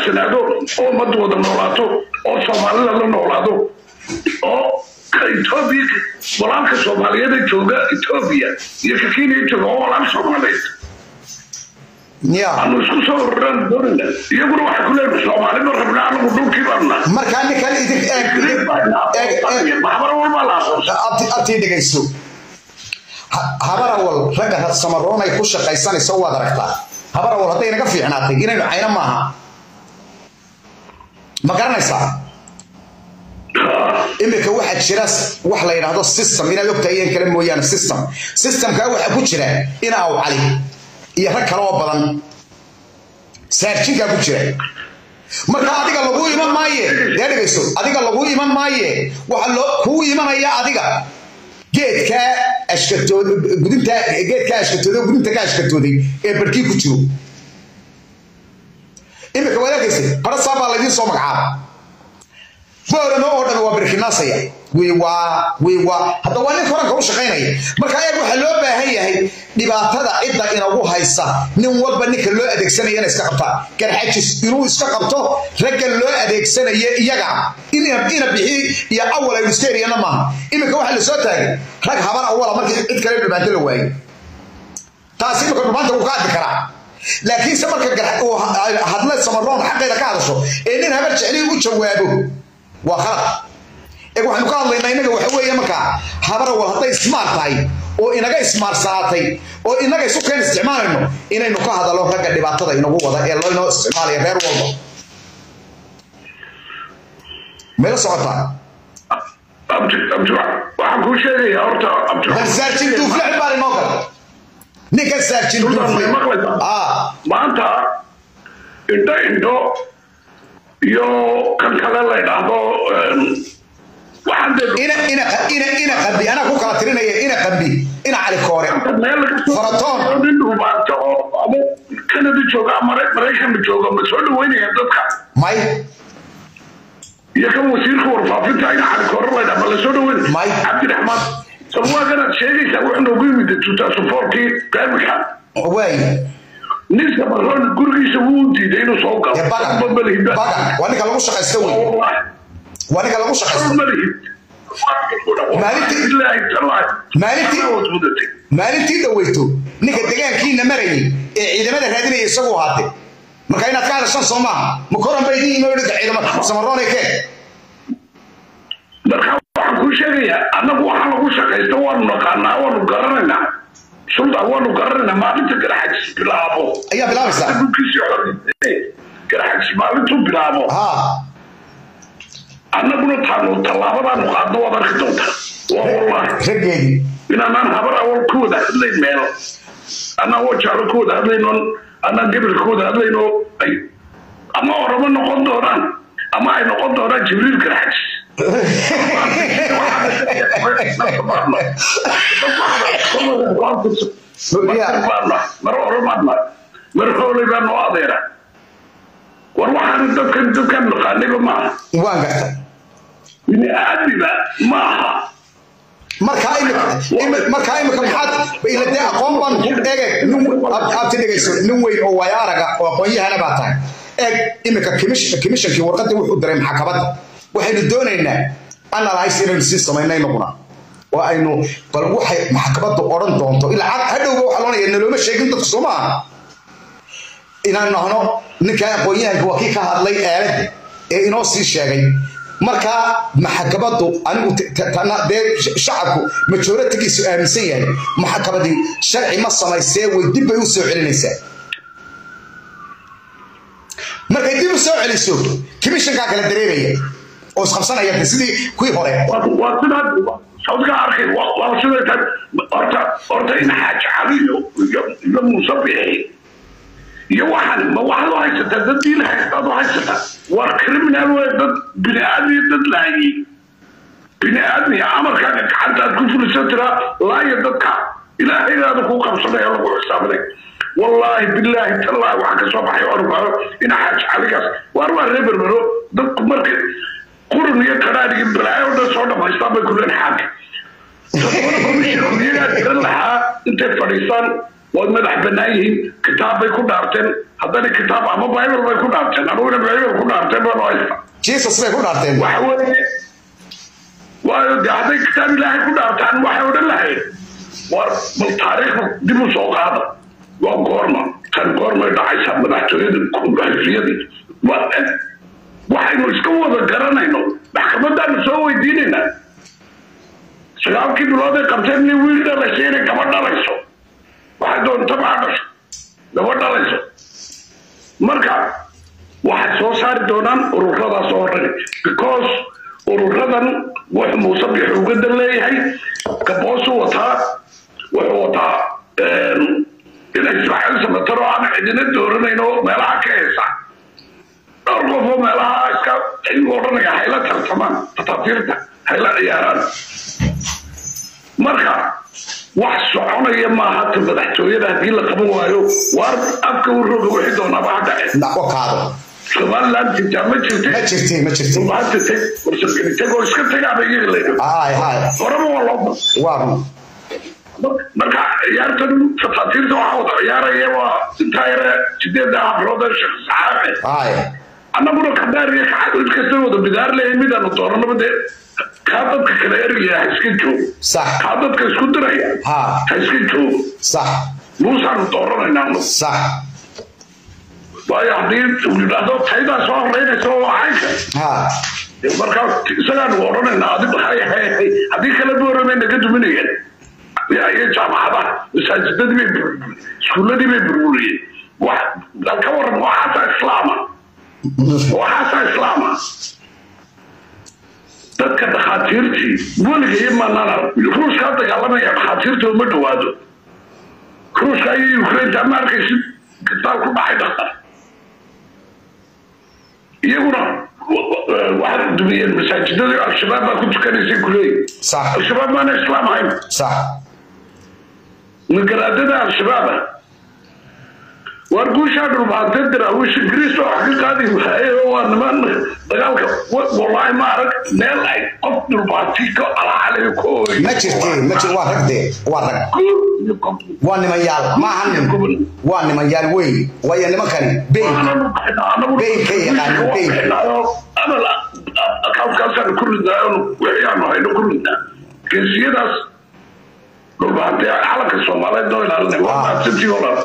wanaagsanaado oo ummadda wada noolaato oo soomaalida la noolaado oo ka etoobiya walaalka soomaaliyeed ee jooga etoobiya iyo ka kenya jooga oo walaal soomaaliyeed ya aanu isku soo ururaan doonayna iyaguna waxay ku leeyihin soomaali ma rabna anagu dhulkii baanna markaa ninkan idin eeg eeg eeg maxbar walbaa la aqoonsa abti abtii dhegayso Ha- habarawal ragga samaroon ay ku shaqaysanayso waad aragtaa habarawal hadday naga fiicnaatay inaynu cayno maaha ma garanaysaa imika waxaa jira wax la yidhaahdo system inaad ogtahay iyan kale mooyaane system systemkaa waxaa ku jira ina aw cali iyo rag kale oo badan saarjinkaa ku jira marka adiga lagu iman maaye dee dhegayso adiga lagu iman maaye waxa loo kuu imanaya adiga geedkaa ashkatood gudinta geedkaa ashkatooday oo gudinta ka ashkatooday ee barkii ku jiro imika walaakaysa barasaa baa laydiin soo magacaaba boorama oo dhan waa birkinaasaya wiiwaa wiiwaa hadda waa nin koranka u shaqaynaya marka ayaga waxaa loo baahan yahay dhibaatada cidda inagu haysa nin walba ninka loo adeegsanayana iska qabtaa garxajis inuu iska qabto ragga loo adeegsanaya iyaga ina ina bixi iyo awal aynu iska eriyana maaha iminka waxaa lasoo taagay rag habar awala markii cid kale dhibaanto la waayey taasi imika dhumaanta wuu ka hadli karaa laakiinse marka gar- uu ha- hadle samaroon xaqeeda ka hadasho ee nin habar jeclii u jawaabo waa khalad ee waxaynu ka hadlaynaa innaga waxa weeye markaa habarawal hadday ismaar tahay oo inaga ismaarsanaatay oo inaga isu keen isticmaalayno inaynu ka hadallo ragga dhibaatada inagu wada ee loo inoo isticmaalaya reer walba mayla socotaa abdi abdi waxaan kuu sheegayaa horta abdi bal saarjin duufle baan inoo gala ninka saarjin Sultan, duufle may maqlaysaa? ah maanta indho indho iyo kan kale la yidhaahdo em, waxaan dee ina ina ina ina qambi anaa ku kala tirinaya ina qambi ina cali koore meel laga soo- Faratoon. nin dhuubaanta oo ama kanada jooga ama Mare- maraykanka jooga ma soo dhaweynaya dadka may iyo kan wasiirka warfaafinta ina cali koore la yidhaha ma la soo dhaweyn May. cabdiraxmaan salwaaganaad sheegaysaa wuxuu noogu yimid tuutaasufoorkii gaamika waay nin samaroon gurigiisa wuu diiday inuu soo galo ee bagan Ma malihid. bagan waa ninka lagu shaqaysto wey Wallahi. waa ninka lagu shaqaysto Maalintii- maalintii- maalintii dhaweyto ninka degaankiina marayay ee ciidamada raadinaya isagu ahaatay marka inaad ka hadashaan soo maaha ma koran ba idin yimi odhanka ciidamada samaroone kee marka waxaan kuu sheegayaa annagu waxaa lagu shaqaysta waanu naqaanaa waanu garanaynaa sultan waanu garanaynaa maalinta garaxajis bilaabo ayaa bilaabaysaa dhulkiisii xor garaxajis maalintuu bilaabo ha annaguna taanu tallaabadaanu qaadno waad arki doontaa waa wallahi raggeedii inaanaan habar awal ku wada hadlayn meel anaan wajaalo ku wada hadlayno anaan gebil ku wada hadlayno ay ama oramo noqon doonaan ama ay noqon doonaan jibriil garaxajis mar oramaadna mar hoolay baa noo adeera war waxaan dadkan dadkan naqaaniba maaha waan garta bini aadmiba maaha markaa imika imi- markaa imika maxaad ila dee aqoon baan ku eege nin abti dhegayso nin weyn oo waayo araga oo aqoon-yahana baa tahay eeg imika kimish- kimishankii warqadii wuxuu diray maxkamadda waxaynu doonaynaa analyse inaynu sii samayno inaguna oo aynu bal waxay maxkamaddu odhan doonto ilaa cad hadhowba waxaa loonaya nalooma sheegin dadku soo maaha inaan nahno ninka aqoon-yahanka waa kii ka hadlay aaladda ee inoo sii sheegay markaa maxkamaddu anigu t- t- tana- dee sh- shacabku majoritigiisu aaminsan yahay maxkamadii sharci ma samaysee way dib bay u soo celinaysaa markay dib u soo celiso kimishankaa kala dareeraya oo isqabsanaya de sidii kuwii hore waa sidaad sawdka arkay waa waa siday tahay horta horta in xaaji cali iyo iyo iyo muuse bixi iyo waxaan ma waxaad u haysataa dad diin haystaad u haysataa waa criminal wey dad bini aadmiya dad laayay bini aadmiya amarkaaga gacantaad ku fulisan tiraa laaya dadka ilaahaygaada ku qabsanaya lagu xisaabinay wallaahi bilaahi tallaahi waxaa ka soo baxay orbaaro in xaaji caligaas waar waa reer berbero dadku markay qurun iyo qaraar iyo balaayo dhan soo dhamaystaan bay kuleen xaag iyagaa jiran lahaa intay fadhiistaan way madax bannaan yihiin kitaab bay ku dhaarteen haddana kitaab ama bible bay ku dhaarteen anuguna bible ku dhaarteen baan u haysta jesus bay ku dhaarteen waxa weeye waayo de hadday kitaab ilaahay ku dhaartaan waxay odhan lahayd war bal taariikhda dib u soo qaada waa goorma tan goormay dhacaysaa madaxtooyada xisbiyadii waxaynu iska wada garanayno maxkamadaanu soo weydiinaynaa sagaalkii bilood ay qabteen nin wiil dhalashay inay gaba dhalayso waxay doonta maa dhasho gaba dhalayso marka waxay soo saari doonaan ururadaas oo dhan because ururadan wuxuu muuse bixi ugadan leeyahay gaboosu wataa wuxuu wataa ina ismaaciil samatar oo aan cidina dooranayno meelaha ka heesa dhowr qof oo meelaha iska iyagu odhanaya hayla tartamaan tataatiirta hayla ciyaaraan marka wax soconaya maaha ta madaxtooyada haddii la qaban waayo waar afka u roga wixii doonaaba ha dhace naqo kaado somaliland jirtaa ma jirte ma jirtay ma jirtay maanta teg warsalkani teg oo iska tegaaba iyaga layidhi hay hay horeba waa loo waa run marka ciyaartan tataatiirta waxaa wada ciyaaraya waa intaa yare sideedda hablood ee sheekh saxaabe hay annaguna kadaar iyo kacad mid kasta wada bidaar leeyahay midaanu doonanaba dee kaa dadka kale ergaya ha iska joog sax kaa dadka isku diraya ha ha iska joog sax muusaanu dooranaynaa sax waayo haddii uu yidhaahdo taydaa soo horeynaysa oo caynka ha markaa isagaanu odhanaynaa adi hay hay hay haddii kale boorame naga duminayeen iyo jaamacadaha masaajidadii bay burburiyeen iskuuladii bay burburiyeen wax dal ka waran waxaasaa islaama waxaasaa islaama dadka dhakhaatiirtii weligay maanana ruushkaa dagaalamaya dhakhaatiirta uma dhawaado ruushka iyo ukrainta ma arkaysid kitaab ku dhacay dhaktar iyaguna waxaad dumiyeen masaajidadii al-shabaab baa ku tukanaysay kuleeyi sax al-shabaab maana islaam ahayn sax magaraadada al-shabaaba waar guushaa dhulbaantee daraawiish ingiriis oo wax ka qaadi waaye oo waa niman dagaalka wallaahi ma arag meel ay qof dhulbaanti ka alacalay ka ooy ma jirtay ma jir waa rag dee waa rag waa nimanyaal ma aha nin waa nimanyaal weyn waayo nimankani beyn Beynka yaqaano, beynka. akaunkaasaan ku ridnaa wixiyaanu hayno ku ridnaa geesiyadaas dhulbaantee calanka soomaaliyeed noo ilaalinay waa mahadsantii walaal